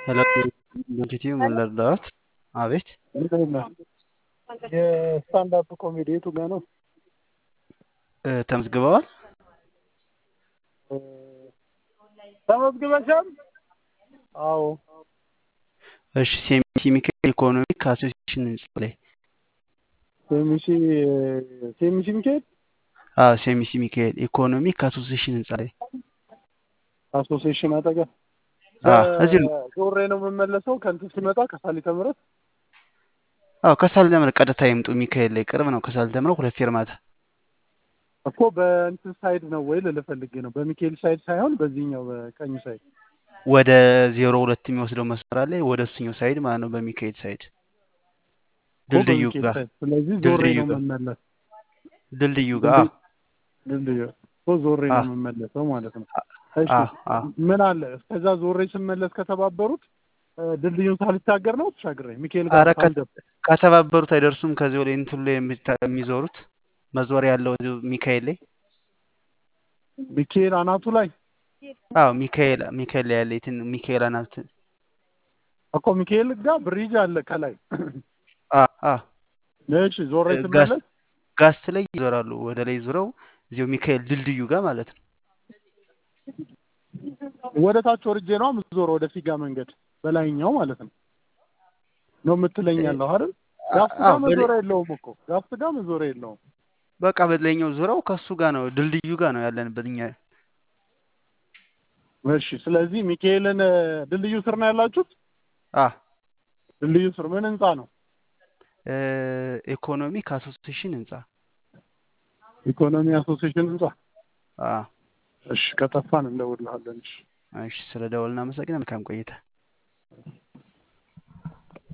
ሄሎ ኢንቲቲዩ ምን ልርዳዎት? አቤት እንዴት ነህ? የስታንዳፕ ኮሜዲ የቱ ጋ ነው? እ፣ ተመዝግበዋል? እ፣ ተመዝግበሻል? አዎ። እሺ ሴሚሲ ሚካኤል ኢኮኖሚክ አሶሲሽን ህንጻ ላይ ሴሚሲ ሴሚሲ ሚካኤል አዎ ሴሚሲ ሚካኤል ኢኮኖሚክ አሶሲሽን ህንጻ ላይ አሶሲዬሽን አጠገብ አዎ እዚህ ነው። ዞሬ ነው የምመለሰው ከእንትን ሲመጣ ከሳሊተ ምሕረት አዎ ከሳልተ ምሕረት ቀጥታ ይምጡ። ሚካኤል ላይ ቅርብ ነው። ከሳልተ ምሕረት ሁለት ፌርማታ። እኮ በእንትን ሳይድ ነው ወይ ልልህ ፈልጌ ነው። በሚካኤል ሳይድ ሳይሆን በዚህኛው በቀኝ ሳይድ ወደ ዜሮ ሁለት የሚወስደው መስመር አለ። ወደ እሱኛው ሳይድ ማለት ነው። በሚካኤል ሳይድ እኮ ድልድዩ በሚካኤል ጋር ሳይድ። ስለዚህ ዞሬ ድልድዩ ነው ጋር የምመለስ ድልድዩ ጋር አዎ ድልድዩ እኮ ዞሬ ነው አዎ የምመለሰው ማለት ነው። እሺ አዎ አዎ ምን አለ እስከዛ ዞሬ ስመለስ ከተባበሩት እ፣ ድልድዩን ሳልሻገር ነው ተሻግሬ ሚካኤል ጋር አረ ከ- ሳልደርስ ከተባበሩት አይደርሱም። ከዚህ ወደ እንትኑ ላይ የሚታ- የሚዞሩት መዞሪያ ያለው እዚሁ ሚካኤል ላይ ሚካኤል አናቱ ላይ አዎ ሚካኤል ሚካኤል ላይ ያለ የትን ሚካኤል አናት እኮ ሚካኤል ጋር ብሪጅ አለ ከላይ። አ አ እሺ ዞሬ ጋስ ስመለስ ጋስት ላይ ይዞራሉ። ወደ ላይ ዞረው እዚሁ ሚካኤል ድልድዩ ጋር ማለት ነው። ወደ ታች ወርጄ ነው የምዞረው ወደ ፊጋ መንገድ በላይኛው ማለት ነው ነው የምትለኝ እ፣ ያለው አይደል? ጋስት አዎ ጋር በላይ መዞሪያ የለውም እኮ ጋስት ጋር መዞሪያ የለውም። በቃ በላይኛው ዞረው ከሱ ጋር ነው ድልድዩ ጋር ነው ያለንበት እኛ። እሺ ስለዚህ ሚካኤልን እ፣ ድልድዩ ስር ነው ያላችሁት? አ ድልድዩ ስር ምን ህንጻ ነው? እ፣ ኢኮኖሚክ አሶሲሽን ህንጻ ኢኮኖሚ አሶሲዬሽን ህንጻ። አ እሺ ከጠፋን እንደውልሃለን። እሺ እሺ ስለ ደወል እናመሰግናለን። መልካም ቆይታ